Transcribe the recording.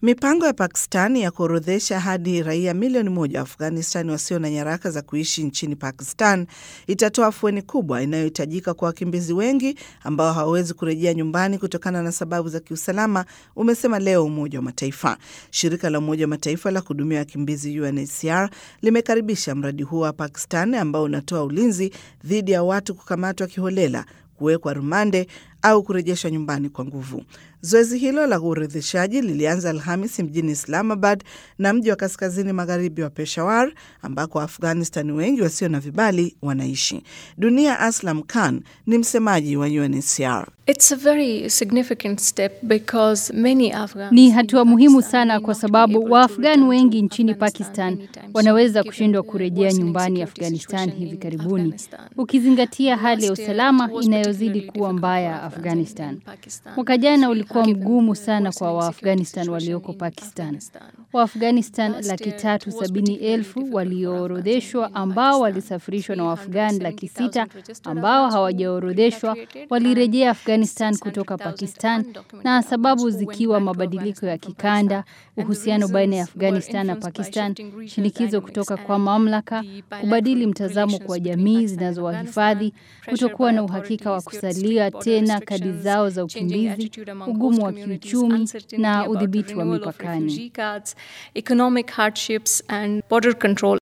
Mipango ya Pakistani ya kuorodhesha hadi raia milioni moja wa Afghanistani wasio na nyaraka za kuishi nchini Pakistan itatoa afueni kubwa inayohitajika kwa wakimbizi wengi ambao hawawezi kurejea nyumbani kutokana na sababu za kiusalama, umesema leo Umoja wa Mataifa. Shirika la Umoja wa Mataifa la kuhudumia wakimbizi UNHCR limekaribisha mradi huo wa Pakistan ambao unatoa ulinzi dhidi ya watu kukamatwa kiholela, kuwekwa rumande au kurejeshwa nyumbani kwa nguvu. Zoezi hilo la uorodheshaji lilianza Alhamis mjini Islamabad na mji wa kaskazini magharibi wa Peshawar, ambako Waafghanistan wengi wasio na vibali wanaishi. Dunia Aslam Khan ni msemaji wa UNHCR. It's a very significant step because many Afghans Ni hatua muhimu sana kwa sababu Waafghani wengi nchini Pakistan wanaweza kushindwa kurejea nyumbani Afghanistan hivi karibuni, ukizingatia hali ya usalama inayozidi kuwa mbaya Afghanistan. Mwaka jana ulikuwa mgumu sana kwa Waafghanistan walioko Pakistan. Waafghanistan laki tatu sabini elfu walioorodheshwa ambao walisafirishwa na Waafghani laki sita ambao hawajaorodheshwa walirejea Afghanistan kutoka Pakistan, na sababu zikiwa mabadiliko ya kikanda, uhusiano baina ya Afghanistan na Pakistan, shinikizo kutoka kwa mamlaka, kubadili mtazamo kwa jamii zinazowahifadhi, kutokuwa na uhakika wa kusalia tena kadi zao za ukimbizi, ugumu wa kiuchumi na udhibiti wa mipakani. economic hardships and border control